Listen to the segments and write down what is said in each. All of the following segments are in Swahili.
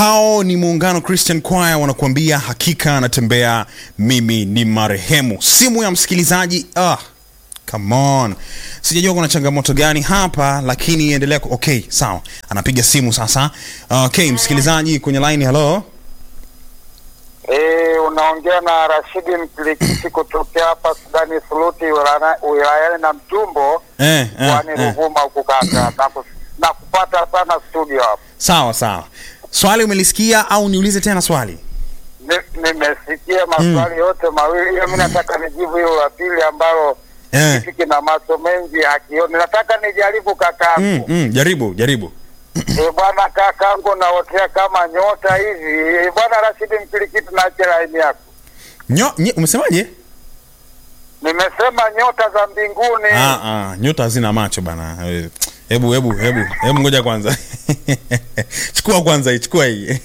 hao ni muungano christian choir wanakuambia hakika anatembea mimi ni marehemu simu ya msikilizaji ah, come on sijajua kuna changamoto gani hapa lakini endelea ku- okay sawa anapiga simu sasa okay msikilizaji kwenye line hello Eh, unaongea na Rashidi Mkilikiti kutokea hapa Sudani Suluti wilana- wilayani na Mtumbo eh, eh, mkoani eh. Ruvuma huku kaka na, ku, na kupata sana studio hapa. sawa sawa swali umelisikia au niulize tena swali Ni- Nimesikia maswali yote mawili, hiyo mi nataka nijibu hilo la pili ambalo eh. kiti kina macho mengi hakioni. Nataka nijaribu kakangu. mm, mm, jaribu jaribu Eh, bwana kakangu naotea kama nyota hivi. Eh, bwana Rashidi Mkilikiti, naache laini yako. Nyo, nye, umesemaje Nimesema nyota za mbinguni. ah, ah, nyota hazina macho bana Eh, hebu hebu hebu hebu ngoja kwanza chukua kwanza hii chukua hii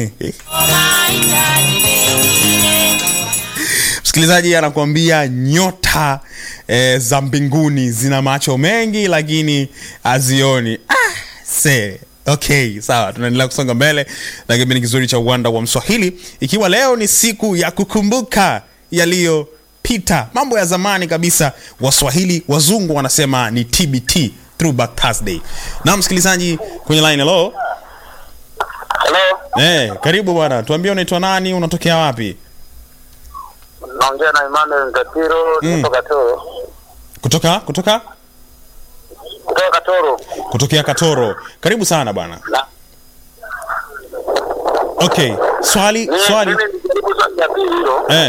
msikilizaji anakuambia nyota eh, za mbinguni zina macho mengi lakini hazioni ah, se okay sawa tunaendelea kusonga mbele na kipindi kizuri cha uwanda wa mswahili ikiwa leo ni siku ya kukumbuka yaliyopita mambo ya zamani kabisa waswahili wazungu wanasema ni tbt throwback thursday na msikilizaji kwenye line hello Hello. Eh, karibu bwana tuambie unaitwa nani unatokea wapi Naongea na Emmanuel Ngatiro Mm. kutoka Toro. kutoka kutoka Kutoka Katoro. kutokea katoro karibu sana bwana Na- okay swali Mimi- swali Mimi nijaribu swali la pili hilo. eh,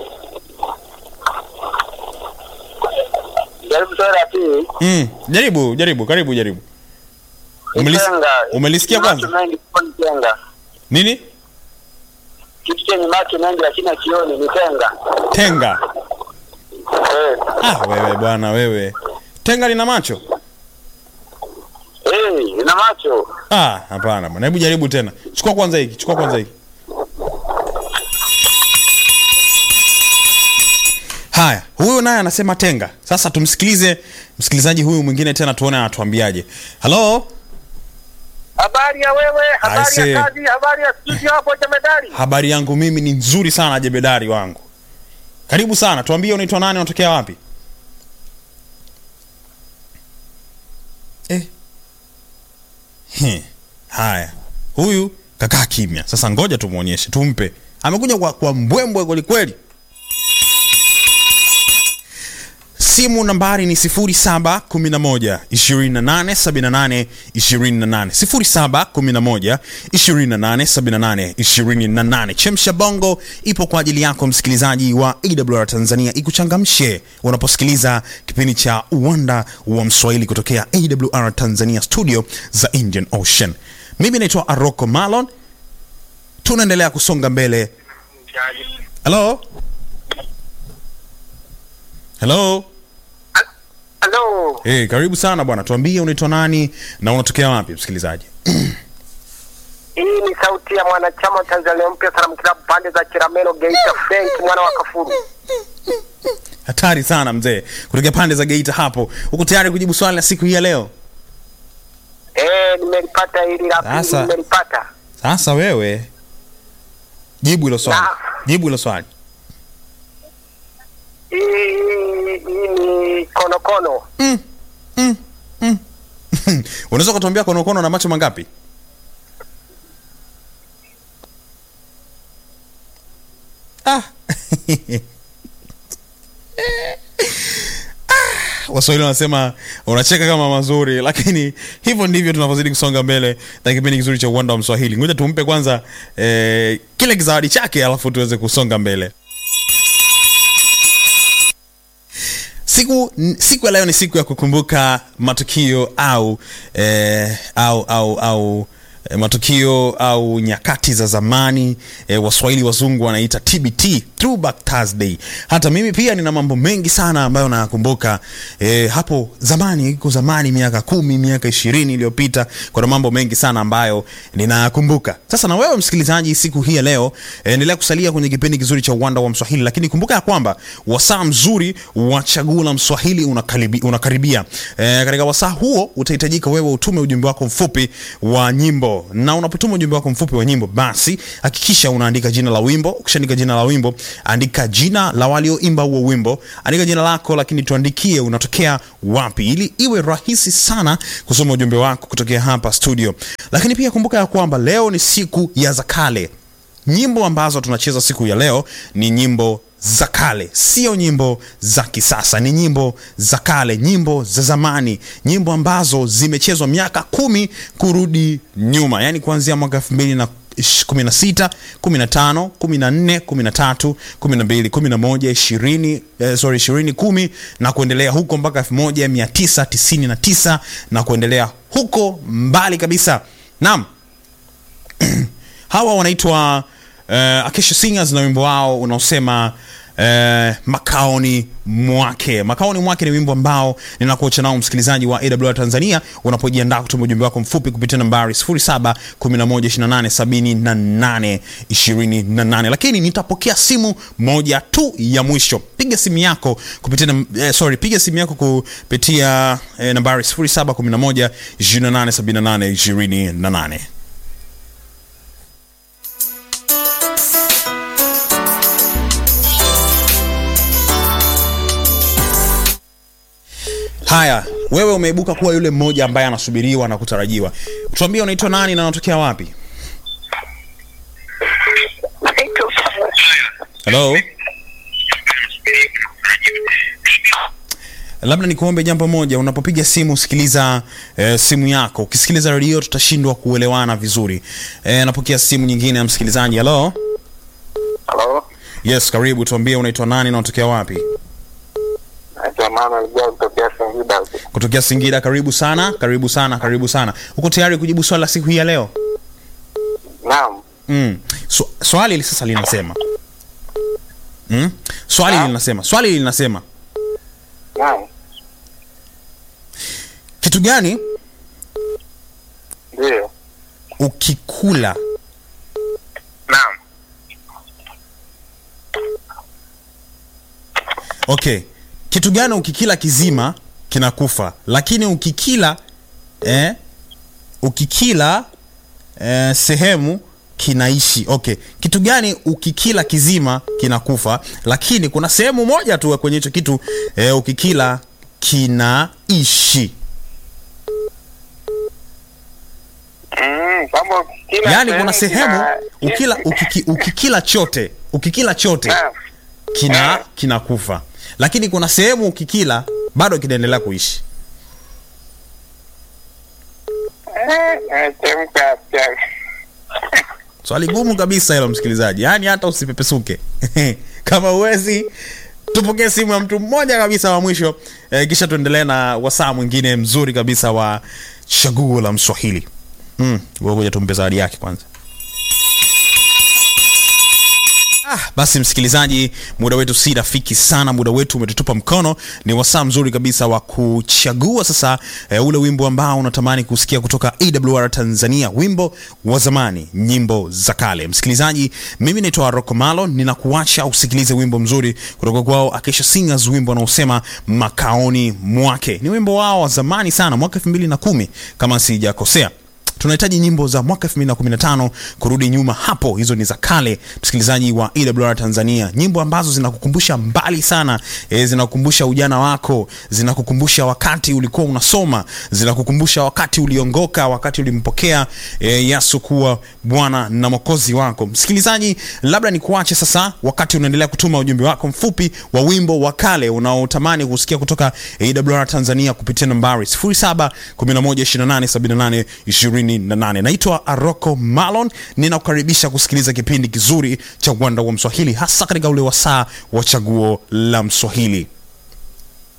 Jaribu swali la pili. mm, jaribu jaribu karibu jaribu Umelis- Tenga. umelisikia Macho kwanza mengi sioni tenga. nini Kitu chenye macho mengi lakini akioni ni tenga. tenga Eh. ah, wewe bwana wewe tenga lina macho Eh, ina macho. ah, hapana bwana hebu jaribu tena chukua kwanza hiki chukua kwanza hiki haya huyu naye anasema tenga sasa tumsikilize msikilizaji huyu mwingine tena tuone anatuambiaje halo Habari ya wewe, habari Aise. ya kazi, habari ya studio hapo Jemedari. habari yangu mimi ni nzuri sana jebedari wangu karibu sana tuambie unaitwa nani unatokea wapi eh. He. haya huyu kakaa kimya sasa ngoja tumwonyeshe tumpe amekuja kwa, kwa mbwembwe kwelikweli simu nambari ni 0711 2878 28 0711 2878 28 chemsha bongo ipo kwa ajili yako msikilizaji wa awr tanzania ikuchangamshe unaposikiliza kipindi cha uwanda wa mswahili kutokea awr tanzania studio za indian ocean mimi naitwa aroko malon tunaendelea kusonga mbele halo halo Hello. Hey, karibu sana bwana tuambie unaitwa nani na unatokea wapi msikilizaji Hii ni sauti ya mwanachama wa Tanzania mpya Salamu Club pande za Chiramelo Geita Frank mwana wa Kafuru. hatari sana mzee kutokea pande za geita hapo uko tayari kujibu swali la siku hii ya leo Eh, nimelipata hili la pili Sasa. nimelipata. sasa wewe jibu hilo swali Na. jibu hilo swali Hii hii ni konokono. unaweza ukatuambia konokono na macho mangapi ah. Ah, waswahili wanasema unacheka kama mazuri lakini hivyo ndivyo tunavyozidi kusonga mbele na kipindi kizuri cha uwanda wa mswahili ngoja tumpe kwanza eh, kile kizawadi chake alafu tuweze kusonga mbele siku n- siku ya leo ni siku ya kukumbuka matukio au eh, au au au eh, matukio au nyakati za zamani eh, waswahili wazungu wanaita tbt throwback thursday hata mimi pia nina mambo mengi sana ambayo nayakumbuka eh, hapo zamani iko zamani miaka kumi miaka ishirini iliyopita kuna mambo mengi sana ambayo ninayakumbuka sasa na wewe msikilizaji siku hii ya leo eh, endelea kusalia kwenye kipindi kizuri cha uwanda wa mswahili lakini kumbuka ya kwamba wasaa mzuri wa chaguo la mswahili unakaribi, unakaribia e, katika wasaa huo utahitajika wewe utume ujumbe wako mfupi wa nyimbo nyimbo na unapotuma ujumbe wako mfupi wa nyimbo basi hakikisha unaandika jina la wimbo ukishaandika jina la wimbo andika jina la walioimba huo wimbo andika jina lako lakini tuandikie unatokea wapi ili iwe rahisi sana kusoma ujumbe wako kutokea hapa studio lakini pia kumbuka ya kwamba leo ni siku ya zakale nyimbo ambazo tunacheza siku ya leo ni nyimbo za kale sio nyimbo za kisasa ni nyimbo za kale nyimbo za zamani nyimbo ambazo zimechezwa miaka kumi kurudi nyuma yaani kuanzia mwaka elfu mbili na 16 15 14 13 12 11 20 eh, sorry 20 10 na kuendelea huko mpaka 1999 na kuendelea huko mbali kabisa naam hawa wanaitwa uh, Acacia Singers na wimbo wao unaosema uh, makaoni mwake makaoni mwake ni wimbo ambao ninakuacha nao msikilizaji wa awr tanzania unapojiandaa kutuma ujumbe wako mfupi kupitia nambari 0711287828 lakini nitapokea simu moja tu ya mwisho piga simu yako kupitia nam- eh, sorry piga simu yako kupitia eh, nambari 0711287828 haya wewe umeibuka kuwa yule mmoja ambaye anasubiriwa na kutarajiwa tuambie unaitwa nani na unatokea wapi helo labda nikuombe jambo moja unapopiga simu sikiliza eh, simu yako ukisikiliza redio tutashindwa kuelewana vizuri eh, napokea simu nyingine ya msikilizaji halo Halo, yes karibu tuambie unaitwa nani na unatokea wapi naitwa Manuel Joa kutokea Singida. huku. kutokea singida karibu sana karibu sana karibu sana uko tayari kujibu swali la siku hii ya leo Naam, mm. Sw- swali hili sasa linasema mm? swali Ah. linasema swali linasema naam, kitu gani ndio, ukikula naam. okay kitu gani ukikila kizima kinakufa lakini ukikila eh, ukikila eh, sehemu kinaishi okay kitu gani ukikila kizima kinakufa lakini kuna sehemu moja tu kwenye hicho kitu eh, ukikila kinaishi Mm, kwamba kila yaani kuna sehemu kina- ukila ukiki, ukikila chote ukikila chote Naam. kina kinakufa lakini kuna sehemu ukikila bado kinaendelea kuishi Eh, nimechemka pia. swali gumu kabisa hilo msikilizaji yaani hata usipepesuke kama uwezi tupokee simu ya mtu mmoja kabisa wa mwisho eh, kisha tuendelee na wasaa mwingine mzuri kabisa wa chaguo la mswahili mm, ngoja tumpe zawadi yake kwanza Ah, basi msikilizaji muda wetu si rafiki sana muda wetu umetutupa mkono ni wasaa mzuri kabisa wa kuchagua sasa e, ule wimbo ambao unatamani kusikia kutoka awr tanzania wimbo wa zamani nyimbo za kale msikilizaji mimi naitwa rocco malo ninakuacha usikilize wimbo mzuri kutoka kwao akisha singers wimbo unaosema makaoni mwake ni wimbo wao wa zamani sana mwaka 2010 kama sijakosea tunahitaji nyimbo za mwaka 2015 kurudi nyuma hapo hizo ni za kale msikilizaji wa ewr tanzania nyimbo ambazo zinakukumbusha mbali sana e, zinakukumbusha ujana wako zinakukumbusha wakati ulikuwa unasoma zinakukumbusha wakati uliongoka wakati ulimpokea e, yesu kuwa bwana na mwokozi wako msikilizaji labda nikuache sasa wakati unaendelea kutuma ujumbe wako mfupi wa wimbo wa kale unaotamani kusikia kutoka awr tanzania kupitia nambari 0711287828 naitwa aroko malon ninakukaribisha kusikiliza kipindi kizuri cha uwanda wa mswahili hasa katika ule wasaa wa chaguo la mswahili